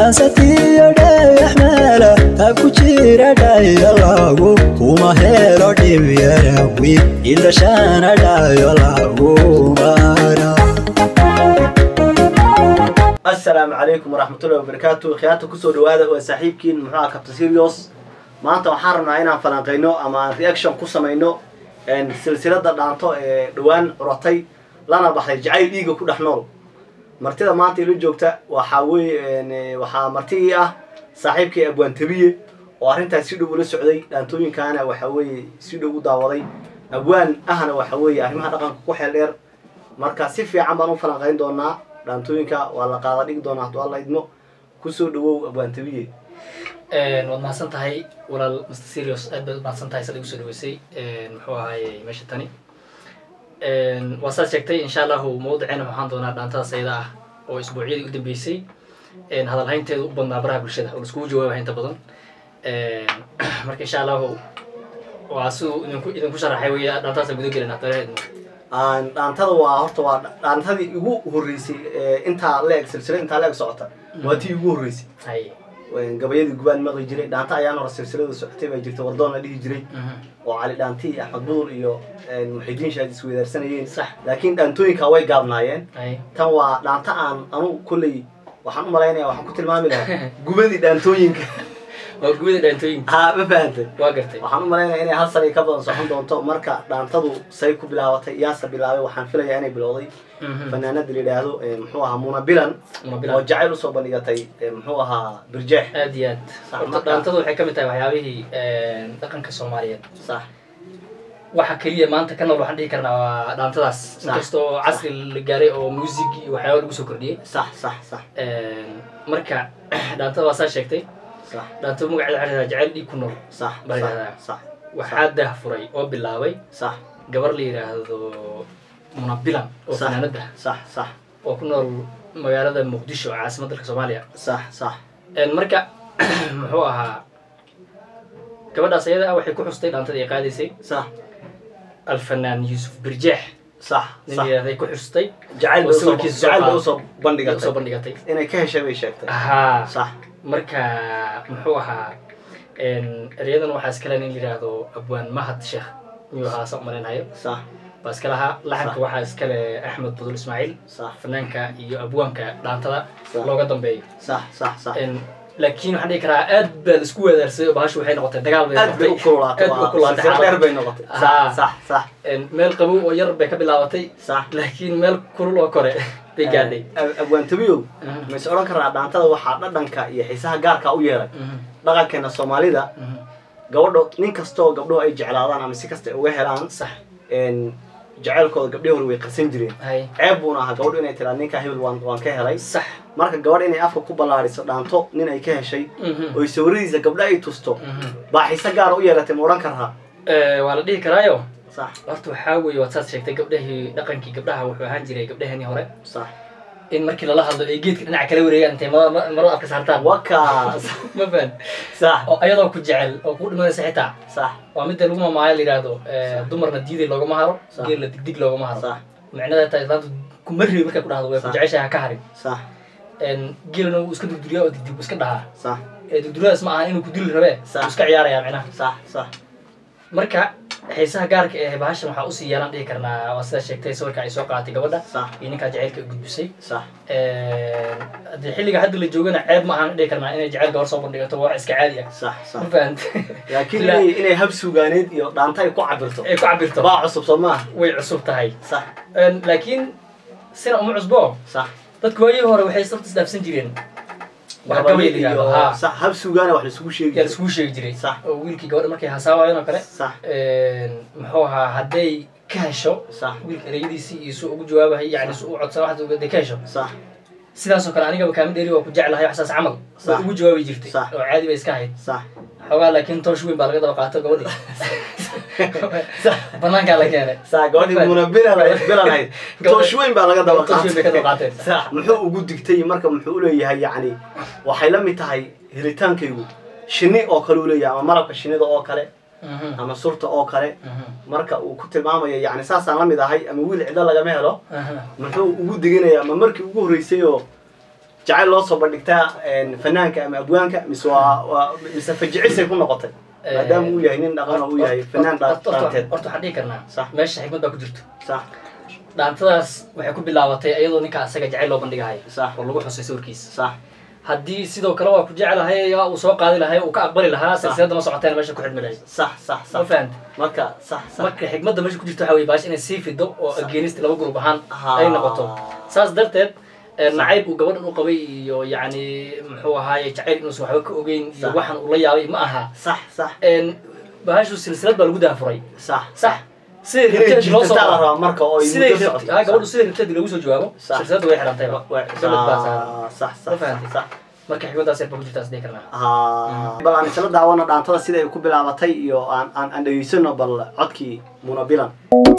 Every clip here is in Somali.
dhansatiyo dhayaxmeela ha ku jira dhayalagu kuma helo dhibyarawi idashana dhayo lagu mara asalaamu calaykum waraxmatullahi wabarakaatu khiyaarta kusoo dhawaada waa saaxiibkiin muxuu aha captain serios maanta waxaan rabnaa inaan falanqeyno ama aan reaction ku samayno silsilada dhaanto ee dhowaan curatay lana baxday jacayl dhiiga ku dhex nool martida maanta ila joogta waxaa weye waxaa martigii ah saaxiibkii abwaantabiye oo arrintaas si dhow ula socday dhaantooyinkaana waxa weeye si dhow u daawaday abwaan ahna waxa weeye arrimaha dhaqanka ku xeel dheer marka si fiican baan u falanqeyn doonaa dhaantooyinka waa la qaada dhigi doonaa hadduu alla idmo kusoo dhawow abwaantabiye waad mahadsan tahay walaal mr serios aad baad umahadsan tahay sada igu soo dhaweysay muxuu ahaaye meesha tani waa saad sheegtay insha allahu mawdiceena waxaan doonaa dhaantadas ayada ah oo isbuucyadii u dambeysay hadalhaynteeda u badnaa baraha bulshada oo laiskugu jawaabaya inta badan marka insha allahu waa siduu idinku idinku sharaxay wey dhaantadas guda gelin hadaleedmo dhaantada waa horta waa dhaantadii igu horreysay intaa leeg silsila intaa leeg socota waa tii igu horreysay hay gabayadii gubaan maqli jiray dhaanta ayaan hore silsilada socotay baa jirta wardoon la dhihi jiray oo cali dhaanti iyo axmed budur iyo muxidiin shaad isweydaarsanayeen sax laakiin dhaantooyinka way gaabnaayeen hay tan waa dhaanta aan anu kolley waxaan u malaynaya waxaan ku tilmaami lahaa gubadii dhaantooyinka waa gubada dhaantooyinka ha ma fahantay waa gartay waxaan u malaynaya inay hal sanay ka badan socon doonto marka dhaantadu say ku bilaabatay yaasa bilaabay waxaan filayaa inay bilowday fanaanada la yidhaahdo muxuu ahaa muna bilan Muna oo Bilan. jacayl usoo bandhigatay muxuu ahaa birjeex aad iyo aad Sax, horta marka- dhaantadu waxay ka mid tahay waxyaabihii dhaqanka soomaaliyeed sax waxa keliya maanta ka nool waxaan dhihi karnaa waa dhaantadaas Sax. inkastoo casri la gaaray oo music iyo waxyaaba lagu soo kordhiyey sax sax sax marka dhaantada waa saa sheegtay sax dhaantada magaceeda waxaa la jacayl dhiig ku nool sax Baa la sax yidhahdaa. sax waxaa daahfuray oo bilaabay sax gabar la yidhaahdo munabilan oo sax fanaanada sax sax oo ku nool magaalada muqdisho caasimadda dalka soomaaliya sax sax marka muxuu ahaa gabadhaas ayada ah waxay ku xustay dhaantada ay qaadaysay sax alfanaan yuusuf birjeex sax nin sax yidhahday ku xustay jacayl oo bay usoo sawirkiisa soo jacayl bay qaad- usoo usoo bandhigatay bandhigatay inay ka heshay bay sheegtay ahaa sax marka muxuu ahaa eryadan waxaa iskale nin yidhaahdo abwaan mahad sheekh miyuu ahaa sa umalaynayo sax baa iska lahaa laxanka Sax. waxaa iskale axmed budul ismaaciil sax fanaanka iyo abwaanka dhaantada Sax. looga dambeeyo sax sax sax laakiin waxaan dhihi karaa aad baa laisku weedaarsaday oo bahashu waxay noqotay dagaal bay aad bay u kululaatay aad bay u kululaatay silsila dheer xaalad. bay noqotay Haa. sax sax sax En, meel qabow oo yar bay ka bilaabatay sax laakiin meel kulul oo kore bay gaadhay Ab- abwaantabiyow Mhm. ma is odhan karaa dhaantada waxaa dhadhanka iyo xiisaha gaarka u yeelay Mhm, dhaqankeena soomaalida mhm. gabadho nin kastoo gabdhuhu ay jeclaadaan ama si kasta ay uga helaan sax een, jacaylkooda gabdhihii hore way qarsan jireen hay ceeb buuna ahaa gabadhu inay tiraa ninka hebel waan waan ka helay sax marka gabadh inay afka ku ballaariso dhaanto nin ay ka heshay Mhm, oy sawiradiisa gabdho ay tusto mhm. baa xiise gaara u yeelatay ma odhan karaa Eh, waa la dhihi karaayo sax horta waxaa weeye waad saad sheegtay gabdhahii dhaqankii gabdhaha wuxuu ahaan jiray gabdhaheenii hore sax in markii lala hadlo ay geedka dhinaca kala wareegaan intay ma- ma- marada afka saartaan wakaas ma fahan sax oo ayadoo ku jecel oo ku dhimanaysa xitaa sax waa midda lagu mamaayo la yidhaahdo eh, dumarna diiday loogama haro Sax. geelna digdig loogama haro sax micnaheeda taa islaantu kuma reebi markay ku dhahdo way ku Sax. jeceshahay ha ka harin sax geelna wuu iska durduriyaa oo digdig buu iska dhahaa sax ee durduradaas ma aha inuu ku dili rabee Sax. wuu iska ciyaarayaa micnaha sax sax marka xiisaha gaarka ee bahashan waxaa usii yeelan dhihi karnaa waa sidaa sheegtay sawirka ay soo qaadatay gabadha sax iyo ninkaa jacaylka u gudbisay sax haddii xilliga hadda la joogana ceeb ma ahan dhihi karnaa inay jacayl gabar soo bandhigato waa wax iska caadi ah sax sax ma fahant laakiin Ilaa- inay inay hab sugaaneed iyo dhaanta ay ku cabirto ay ku cabirto baa cusub soo maaha way cusub tahay sax laakiin sina uma cusbo sax dadku waayihii hore waxay sabta isdhaafsan jireen wax Gabadhi gabay la yidhahdo iyo haa sax hab sugaana wax laisugu sheegi yaa jiray. laiskugu sheegi jiray Sax. oo wiilkii gabadha markay hasaawaayeen oo kale sax muxuu ahaa hadday ka hesho sax wiilka ereyadiisii iyo suu ugu jawaabahay yani suu u codsan waxaad hadday ka hesho sax sidaasoo kale anigaba kaama dheeri waa ku jeclahay waxsaas camal Sax. way ugu jawaabi jirtay Sax. oo caadi bay iska ahayd sax xoogaa laakiin toosh weyn baa laga daba qaato gabadhii banaankaa la keenay sax gabadhii muna bilal bilalahayd Gabadha- toosh weyn baa laga daba Toosh weyn bay ka daba qaatay qaateen. sax muxuu ugu digtay marka muxuu u leeyahay yacni waxay la mid tahay helitaankaygu shinni oo kale u leeyahay ama malabka shinnida oo kale Mhm, ama surta oo kale mhm, marka uu ku tilmaamayo yacni saasaan la mid ahay ama wiil cidlo lagama helo aha. muxuu ugu diginayaa ma markii ugu horreysay oo jacayl loo soo bandhigtaa een, fanaanka ama abwaanka mise waa waa mise fajicisay ku noqotay maadaama uu yahay nin dhaqan oo uu yahay fanaan dha- Horta- horta- dhaanteed horta waxaan dhihi karnaa Sax. meesha xikmad baa ku jirto sax dhaantadaas waxay ku bilaabatay iyadoo ninka asaga jacayl loo bandhigahay Sax. oo lagu xusay sawirkiisa sax haddii sidoo kale waa ku jecelahay uu soo qaadi lahay uu ka aqbali lahaa silsilada ma socoteen meesha ku xidhmi lahayd sax sax ma sax fahanta marka sax sax marka xikmadda meesha ku jirto waxaa weye baash inay sii fido oo ageenista laba gurub ahaan Ah. ay noqoto saas darteed ee, nacayb uu gabadhan u qabay iyo yacni muxuu ahaaye jacayl inuusan waxba ka ogeyn iyo Sax. waxan ula yaabay ma aha sax sax Een, bahashu silsilad baa lagu daafuray sax sax siday inay rabteed loo soo jirtataa la rabaa marka oo ay siday muddo rabte- socoto. ha gabadhu siday rabteed lagu soo jawaabo Sax. silsiladda way xidhantayba Wa- gabadh baa saaran Ah, sax Ma sax fahantay? sax marka xikmaddaas yar baa ku jirtaa sidee karnaa Ah, bal aan isla daawana dhaantada sida ay ku bilaabatay iyo aan aan aan dhegeysano bal codkii munabilan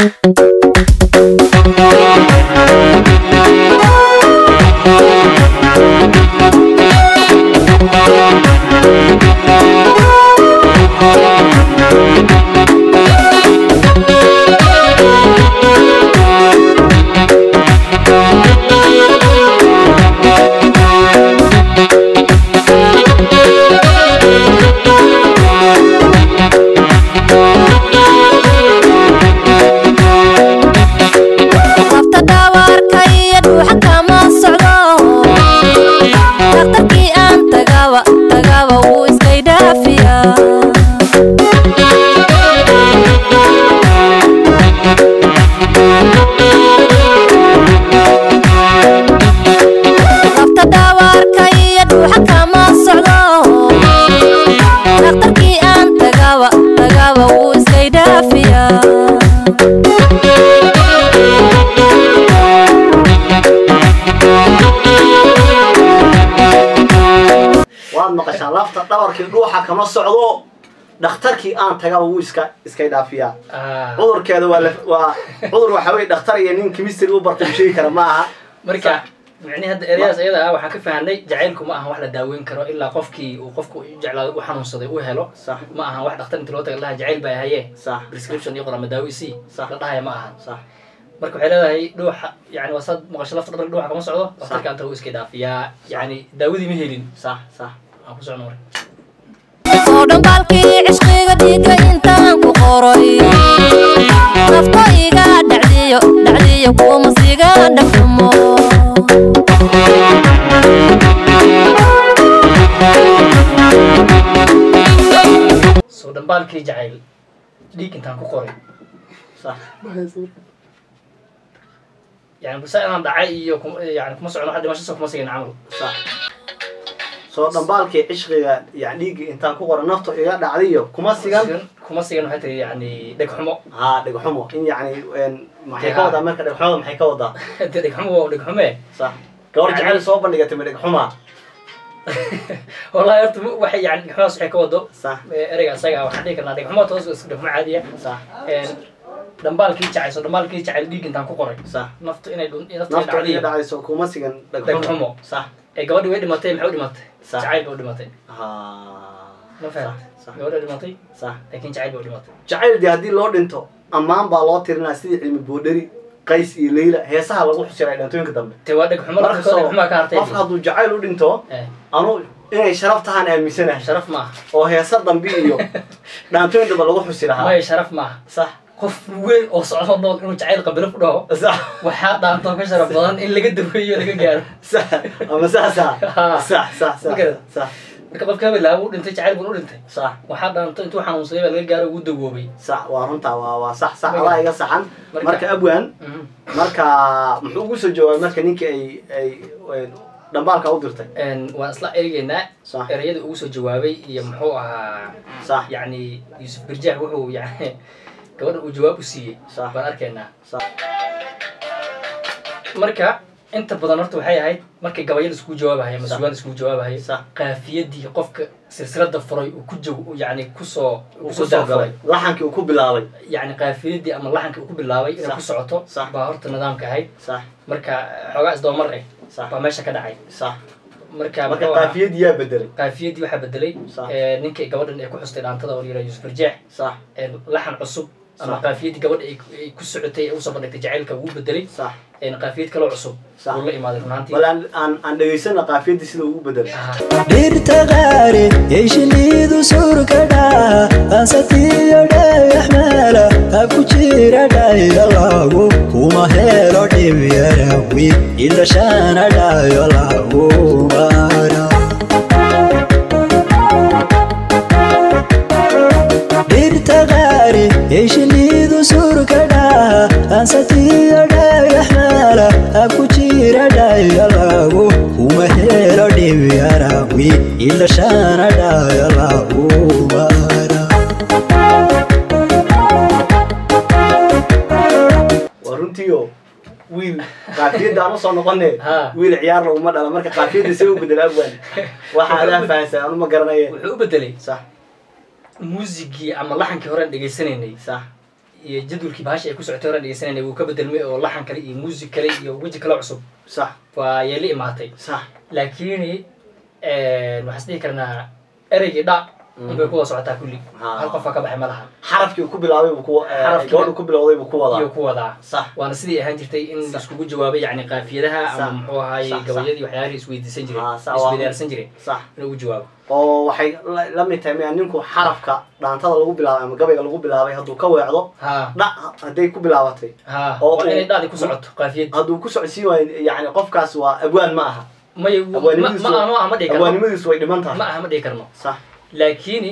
lafta dhaawaarka iyo dhuuxa kama socdo dhakhtarkii aan tagaba tagaba wuu iskay dhaafiya lafta dhaawaarka iyo dhuuxa kama socdo dhakhtarkii aan tagaba tagaba wuu iskay dhaafiya waad maqashaan lafta dhabarkii dhuuxa kama socdo dhakhtarkii aan tagaba wuu iska iskay dhaafiyaa Ah, cudurkeeda waa la- waa cudur waxa weye dhakhtar iyo nin chemistry u bartay u sheegi kara ma aha marka micnihi hadda ereyadaas iyada ah waxaan ka fahanay jacaylku ma ahan wax la daaweyn karo ilaa qofkii uu qofku u jeclaaday u xanuunsaday u helo sax ma ahan wax dhakhtar inta loo taga laha jacayl baa haye sax prescription iyo qorama daawi c Sax. la dhahaya ma ahan sax marka waxay leedahay dhuuxa yani waa saad maqasho lafta dhabarka dhuuxa kama socdo dhakhtarka anta wuu iska dhaafiyaa yani daawadii ma helin sax sax aan ku socno marka soo dhambaalkii cishqiga dhiiga intaan ku qoray nafto iga dhacdiyo dhacdiyo kuwa masiga dhexumo soo dhambaalkii jacayl dhiig intaan ku qoray sax yani basa inaan dhacay iyo kuma- yani kuma socno wax dhimashasa kuma sigin camal sax soo dhambaalkii cishqiga yani dhiiggii intaan ku qoran naftu iga dhacdayo kuma sigan kuma sigan waxay tahay yani dhegxumo haa dhegxumo in yani een, maxay ka wadaa marka dhegxumada maxay ka wadaa de dhegxumo waa dhegxume sax gabar Yani- jacayl soo bandhigatay ma dhegxuma wallahi horta mu- waxay yani dhegxumadas waxay ka wado sax eh, ereyga asaga ah, waxaan dhihi karnaa dhegxumo toos waa iska dhegxumo caadiya sax Een, dhambaalkii jacayl soo dhambaalkii jacayl dhiig intaan ku qoray sax naftu inay dhun- naftu inay naftu iga dhacdiyo dhacdayso kuma sigan Dhegxumo. dhegxumo sax ee gabadhi way dhimatay maxay u dhimatay Sax. jacayl ba u dhimatay haa ma fahamtay sax gabadhi way dhimatay sax laakiin jacayl ba u dhimatay jacayl dee haddii loo dhinto ammaan baa loo tirinaa sidii cilmi boodheri qays iyo leyla heesaha lagu xusiray dhantooyinka dambe te waa dhegxumo marka lafta dhegxumaa ka hartay qofka hadduu jacayl u dhinto Eh, anu inay sharaf tahaan aaminsanahay sharaf maaha oo heesa dambe iyo dhaantooyin dambe lagu xusi lahaa maya sharaf maaha sax qof weyn oo socdo nool inuu jacayl qabilo ku dhaho sax waxaa dhaanto ka sharaf badan in laga daweeyo laga gaaro sax ama saasa Haa. sax sax sax Marka- sax marka qofka habelaaba u dhintay jacayl bun u dhintay sax waxaa dhaanto intuu xanuunsaday baa laga gaaro ugu dawoobay sax waa runtaa waa waa sax sax Marka- adaa iga saxan marka- marka abwan Mhm. marka muxuu ugu soo jawaabay marka ninkii ay ay ay dhambaalka u dirtay Een, waan isla eegeynaa sax ereyada ugu soo jawaabay iyo muxuu ahaa sax yacni yuusuf birjaax wuxuu yani gabadha uu jawaab u siiyey Sax. baan arkaynaa sax marka inta badan horta waxay ahayd markay gabayada iskugu jawaabahaya Sax. masuulaan iskugu jawaabahaya Sax. qaafiyadii qofka silsilada furay uu ku jaw yani kusoo uu kusoo kusoo galay daafuray laxankii uu ku bilaabay yani qaafiyadii ama laxankii uu ku bilaabay inay Sax. ku socoto Sax. baa horta nidaamka ahayd sax marka xoogaa isdabamar eh sax baa meesha ka dhacay sax marka marka muxuu ahaa- qaafiyadii yaa bedelay qaafiyadii waxaa bedelay Sax. ee, ninkii gabadhan ee ku xustay dhaantada oo la yidhaha yuusuf birjaax sax ee, laxan cusub ama Sax. qaafiyadii gabadha ay ku- ay ku socotay ee usoo bandhigtay jacaylka wuu bedelay sax een qaafiyad kaloo cusub Sax. uu la imaaday runaantii bal aan aan aan dhegaysana qaafiyadii sida ugu bedel dhirta qaari yay shiniidu surkadha ansatiyo dhagax meela ha ku jira dhayalagu kuma helo dhib yarawi ilashana dhayalagu mara dhirta qaari yay shiniidu surkadha ansatiyo dhagax meela ha ku jira dhayalagu kuma helo dhib yarawi ilashana dhayalagu mara waa runtiio wiil qaafiyadda aan usoo noqone Ha. wiil ciyaar laguma dhala marka qaafiyadda see u bedel abwan waxaa adaa fahansan anu ma garanaye wuxuu u bedelay sax muusigii ama laxankii horeen dhegaysanaynay sax iyo jadwalkii bahasha ay ku socotay horeen dhegaysanaynay wuu ka bedelmay oo laxan kale iyo muusig kale iyo weji kale cusub sax waa yay la imaatay sax laakiin waxaan isdhihi karnaa ereygii dha unbay kuwada socotaa kulli Ha. hal qofaa ka baxay ma laha xarafkii uu ku bilaabay buu ku Xarafkii- gabadhu ku bilowday buu ku iyo wadaa ku wadaa sax waana sidii ahaan jirtay in Sax. iskugu jawaabay yani qaafiyadaha Sax. ama muxuu ahaayey Sax, sax. gabayadii waxyaalihii isweydiisan jiray Ha, sax, waa- isweydaarsan jiray sax inuu u jawaabo oo waxay la- la mid tahay miya ninku xarafka dhaantada lagu bilaabay ama gabayga lagu bilaabay hadduu ka weecdo ha dha hadday ku bilaabatay ha Oo waa uu- inay dhacdi ku socoto qaafiyad hadduu ku socodsiin waayo yani qofkaas waa abwaan ma aha may ma abwaanimadiisu ma ma ma dhihi karno abwaanimadiisu way dhiman ma tahay aha ma dhihi karno sax laakiin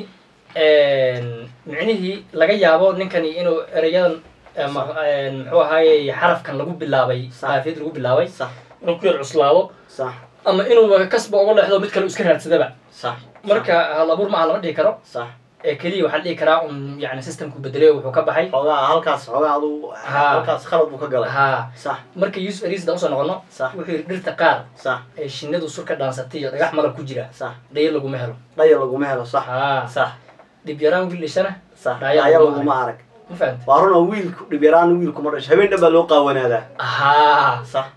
micnihii laga yaabo ninkani inuu ereyadan ama muxuu ahaayey xarafkan lagu bilaabay Sax. qaafiyad lagu bilaabay sax inuu ku yar cuslaado sax ama inuu kasba uga leexdo mid kale uu iska raadsadaba sax marka hal abuur ma aha lama dhihi karo sax ee keliya waxaa la dhihi karaa un yani systemku bedelay oo wuxuu ka baxay xoogaa halkaas xoogaa aduu Ha. halkaas khalad buu ka galay ha sax marka yusuf arisda usoo noqono Sax. wuxuu yidhi dhirta qaar sax ee shinnidu sur ka dhaansatay iyo dhagax malab ku jira sax dhayo laguma helo dhaya laguma helo sax ha sax dhib yaraan wiil dhishana sax Dhaya dhaya laguma laguma arag ma fahamta waa run oo wiilku dhibyaraan wiilkuma dhasho habeen dhan baa loo qaawanaadaa ha sax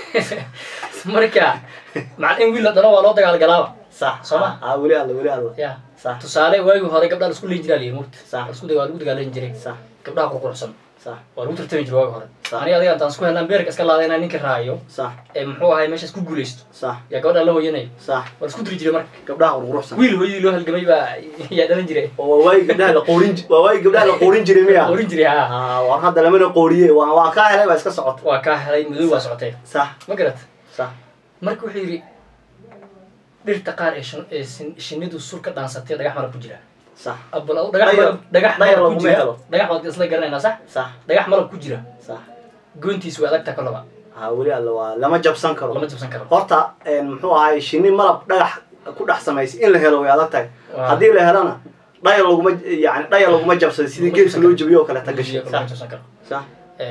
marka macna in wiil la dhalo waa loo dagaalgalaaba sax Soo ma? ah weli alla weli alla ya sax tusaale waagii hore gabdhaa lasku leyn jiraa liya mugta Sax. lasku waa lagu dagaalan jiray sax gabdhaha qurquruxsan sax waa lagu tartami jiray waagi hore Sax. aniga adiga intaan isku helnaan beerka iska laada inaan ninka raayo sax ee muxuu ahay meeshaas ku guulaysto sax yaa gabadha la hooyanay sax waa lasku diri jiray marka gabdhaha qurquruxsan wiil hooyadii loo halgamay baa yaa dhalan jiray oo waa waagi gabdhaha la qoorin ji- waa waagi gabdhaha la qoorin jiray miya orin jiray ha ah war hadda lamana qooriye waa waa kaa helay baa iska socota waa kaa helay madow waa socotee sax ma garat sax marka wuxuu yidhi dhirta qaar ee shin- ee sin- shinnidu sur ka dhaansatay dhagax malab ku jira sax abal aw dhagax Dhayar- malab dhagax dhayar malab ku laguma jira helo. dhagax waad isla garanaynaa sax sax dhagax malab ku jira sax goontiis way adagta kolaba ah weli alla waa lama jabsan karo lama jabsan karo horta een, muxuu ahay shinni malab dhagax ku dhex samaysay in la helo way adag tahay Waa. haddii la helona dhaya laguma yani dhaya laguma jabsado sidii Laguma geedka jabsan loo karo. jabiyo oo kale ta gashay lama sax jabsan karo sax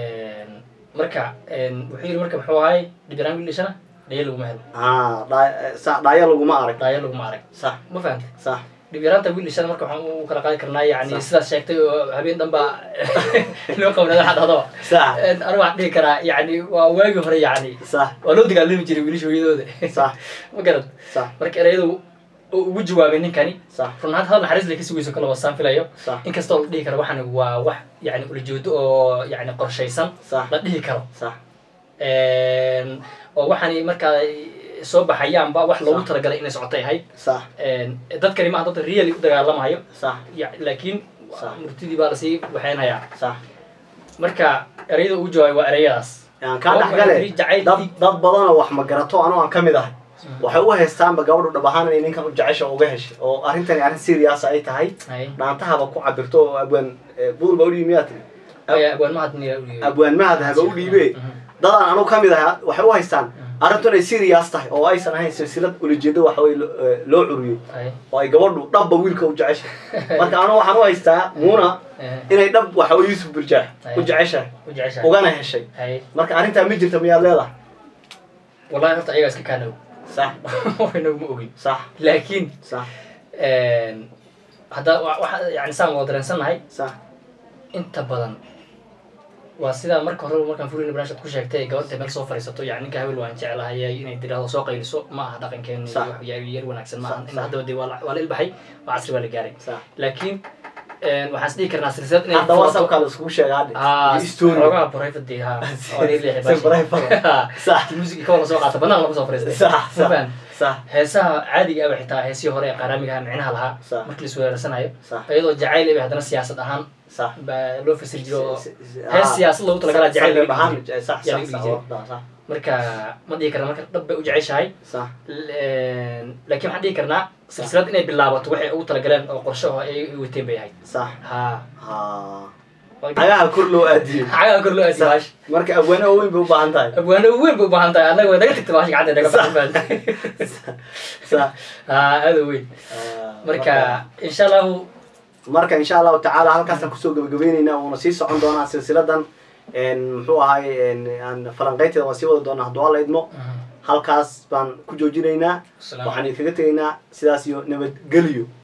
marka wuxuu yidhi marka muxuu ahay dhibiraan wiil dhishana dhayo laguma helo ah dha- sax dhaya laguma arag dhayo laguma arag sax ma fahantay sax dhibyaraanta wiil dhishana marka waxaan u kala qaadi karnaa yani Sax. sidaas sheegtay oo habeen dhan baa loo qabnada waxa dhahdo sax anigu waxaan dhihi karaa yani waa waagii hore yani sax waa loo dagaalami jiray wiilasha hooyadooda sax ma garad sax marka ereyadu uu ugu jawaabay ninkani sax run ahaan hadal naxariis lay ka sugayso kala wasaan filayo sax inkastoo la dhihi karo waxani waa wax yani ulajeedo oo yani qorshaysan sax la dhihi karo sax oo waxaani markaa soo baxayaanba wax loogu Sax. talagalay inay socotay ahayd sax dadkani maaha dad really u dagaalamayo sax Ya- laakiin Sax. murtidii baa lasii waxeynayaa sax marka ereyada ugu jawaabay waa ereyadaas aan kaa Waa dhex gale waxay jacayl dad dib- dad badanoo wax ma garato anoo aan ka mid ahay waxay u haystaanba gabadhu dhab ahaan inay ninkan u jecesha oo uga heshay oo arrintani arrin serious ay tahay Hay. dhaantahaba ku cabirto oo abwaan eh, buur ba u dhiibi miyaa tiri Aya, abwaan mahad niya u dhiibay. abwaan mahad haba u dhiibe Mhm. dadaan anu ka mid ahay waxay u haystaan arrintu inay serious tahay oo aysan ahayn silsilad ulajeedo waxa weye lo- eh, loo curiyey Hay. oo ay gabadhu dhabba wiilka u jeceshay marka anu waxaan u haystaa muuna Eh, inay dhab waxa weye yuusuf burjaax Ay. u jeceshahay u jeceshahay. ugana heshay Hay. marka arrintaa ma jirta miyaad leedahay wallahi horta ayagaa iska kaanow sax inaguma ogin sax laakiin sax hadda wa- waxa yani saan wada dareensannahay sax inta badan waa sidaa marka hore markaan furina barnaamijka ku sheegtay gabadha meel soo fadhiisato yani ninka habel waan jeclahay inay tiraahdo soo qayliso ma aha dhaqankeena Sax. wax yar yar wanaagsan ma aha Sax, in sax. haddaba dee waa la waa la ilbaxay waa casri baa la gaaray sax laakiin waxaan is dhihi karnaa silsilad inay hadda furato- whatsappka la iskugu sheega hadhe haa iyo story xoogaha private ha oo la leeyahay Si private. Sax. music ka wala soo qaata banaan lama soo fariistay sax Ma sax fahan? sax heesaha caadiga aba xitaa heesihii hore ee qaaraamiga micnaha lahaa Sax. markii la isweeraranayo Sax. iyadoo jacayl iba haddana siyaasad ahaan sax baa loo fasiri jiro oo Si- si- hees ah. siyaasad loogu talagalaa jacayl laga ahaan dhigi jiray. sax yaa sax laga sax dhigi jiray. waa- sax marka ma dhihi karna marka dhab bay u jeceshahay sax L- laakiin waxaan dhihi karnaa silsilad inay bilaabato waxay ugu talagaleen oo qorshe oo ay wateen bay ahayd sax ha ha cagaha kor loo aadiyey xagaa kor loo aasi baash marka abwaane oo weyn bay u baahan tahay abwaano weyn bay u baahan tahay annaga way naga tagta baash gacanta naga baxan sax ha aada weyn Ah, marka insha allahu marka insha allahu tacaala halkaasaan kusoo gabagabeyneyna uuna sii socon doonaa silsiladan n muxuu ahay n aan falanqeynteeda waan sii wada doonaa hadduu alla idmo halkaas baan ku joojinaynaa Salaam. waxaan idinkaga tegaynaa sidaas iyo nabadgelyo